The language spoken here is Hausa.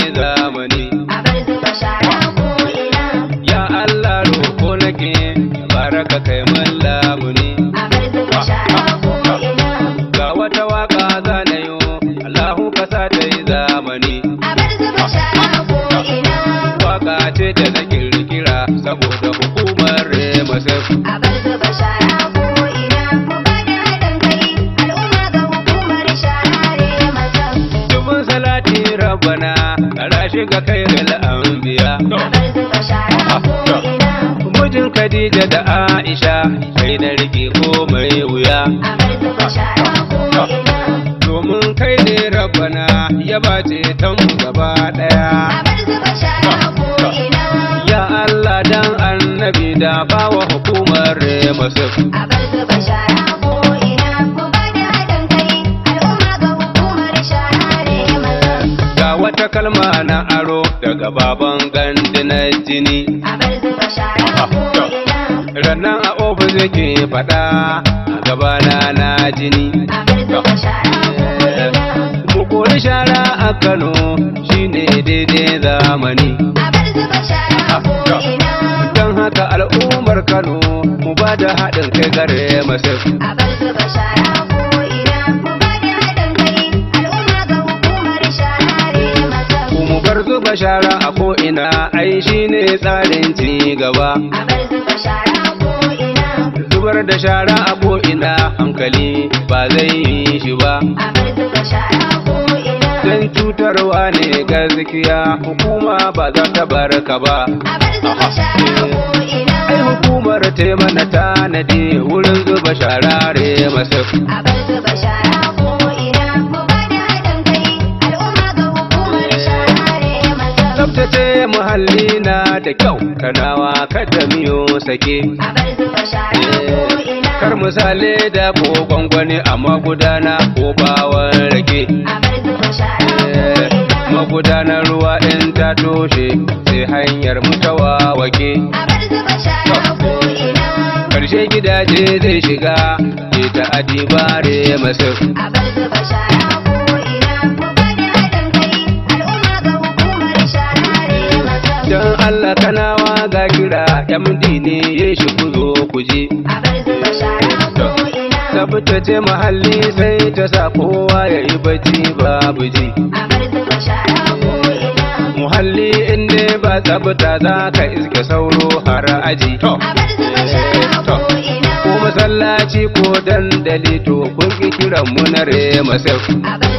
zamani a bar zuba shara ko ina ya Allah roko nake baraka kai mun lamuni a bar zuba shara ko ina ga wata waka zanayo Allahu ka sa ta yi zamani a bar zuba shara ko ina waka ce da na kirkira saboda hukumar remasef a bar zuba shara ko ina mu ba da haɗin kai al'umma ga hukumar share masa dubin salati rabbana kara shiga kai anbiya a bar zuba shara ko ina mijin Khadija da Aisha kai na rike ko mai wuya a bar zuba shara ko ina domin kai ne rabbana ya bace ta mu gaba a daya bar zuba shara ko ina ya Allah dan annabi da bawa hukumar remasef a bar zuba shara ko ina mu ba da haɗin kai al'umma ga hukumar share masa ga wata kalma na aro daga baban gandi na jini a bar zuba shara ko ina rannan a ofis yake faɗa a gabana na jini a bar zuba shara ko ina mu kori shara a Kano shine daidai zamani a bar zuba shara ko ina don haka al'ummar Kano mu ba da haɗin kai gare masif a bar zuba shara ko ina mu ba da haɗin kai al'umma ga hukumar share masa mu bar zuba shara a ko'ina ai shine tsarin ci gaba a bar zuba shara ko ina zubar da shara a ko'ina hankali ba zai yi shi ba a bar zuba shara ko ina don cutarwa ne gaskiya hukuma ba za ta bar ka ba a bar zuba shara ko ina ai hukumar ta mana tanadi wurin zuba shara re masif a bar zuba shara ko ina mu ba da haɗin kai al'umma ga hukumar share masa tsabtace muhalli na da kyau kanawa kada miyo sake a bar zuba shara ko ina kar misali da ko gwangwani a magudana ko bawon rake a bar zuba shara ko Eh, ina magudanar ruwa in ta toshe sai hanyar mutawa wake a bar zuba shara ko ina karshe gidaje zai shiga ke ta adibare masif a bar zuba shara ko ina mu ba da haɗin kai al'umma ga hukumar share masa don Allah kanawa ga kira MD ne ya shi ku zo ku je a bar zuba shara ko ina tsabtace muhalli sai ta sa kowa ya yi bacci babu ji a bar zuba shara ko ina muhalli inda ba tsabta za ka iske sauro har aji a bar zuba shara ko ina ko masallaci ko dandali to kun ki kiran mu na remasef a bar